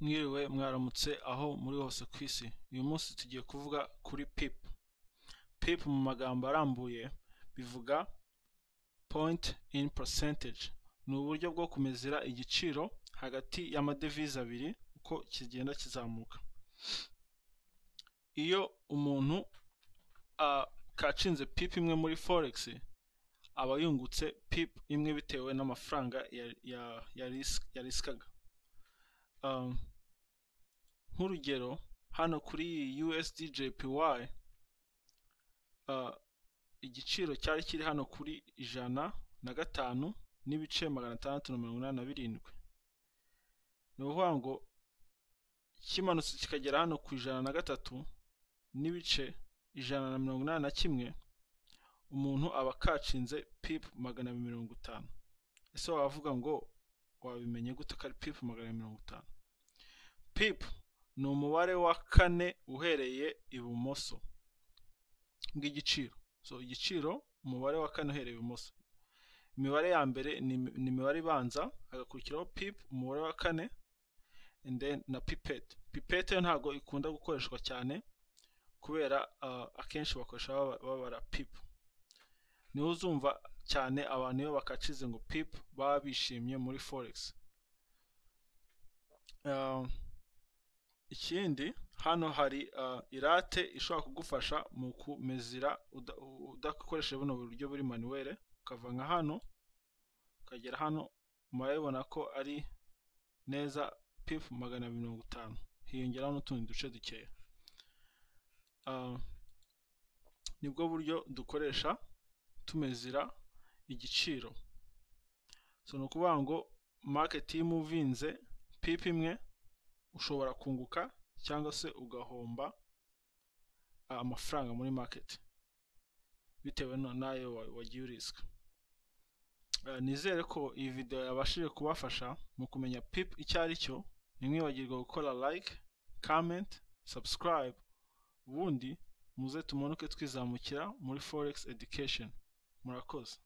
mwiriwe mwaramutse aho muri hose ku isi uyu munsi tugiye kuvuga kuri pip pip mu magambo arambuye bivuga point in percentage ni uburyo bwo kumezera igiciro hagati y'amadevize abiri uko kigenda kizamuka iyo umuntu kacinze pip imwe muri forex aba yungutse pip imwe bitewe n'amafaranga yarisikaga nk'urugero hano kuri iyi USD JPY igiciro cyari kiri hano kuri ijana na gatanu n'ibice magana atandatu na mirongo inani na birindwi ni ukuvuga ngo kimanutse kikagera hano ku ijana na gatatu n'ibice ijana na mirongo inani na kimwe umuntu aba akacinze pipu magana abiri mirongo itanu ese wavuga ngo wabimenye gute ko ari pipu magana abiri mirongo itanu pipu ni umubare wa kane uhereye ibumoso bw'igiciro so igiciro umubare wa kane uhereye ibumoso imibare ya mbere ni imibare ibanza hagakurikiraho pipu umubare wa kane na pipete pipete yo ntabwo ikunda gukoreshwa cyane kubera akenshi bakoresha babara pipu niho uzumva cyane abantu iyo bakacize ngo pipu baba bishimye muri forex ikindi hano hari irate ishobora kugufasha mu kumezira udakoresheje buno buryo buri manuwere ukava nka hano ukagera hano murabibona ko ari neza pipu magana abiri mirongo itanu hiyongeraho n'utundi duce dukeya nibwo buryo dukoresha tumezira igiciro so ni ukuvuga ngo market yimuvinze pipi imwe ushobora kunguka cyangwa se ugahomba amafaranga muri market bitewe n'ayo wagiye urisika nizere ko iyi video yabashije kubafasha mu kumenya pip icyo ari cyo ntimwibagirwe gukora like comment subscribe ubundi muze tumanuke twizamukira muri forex education murakoze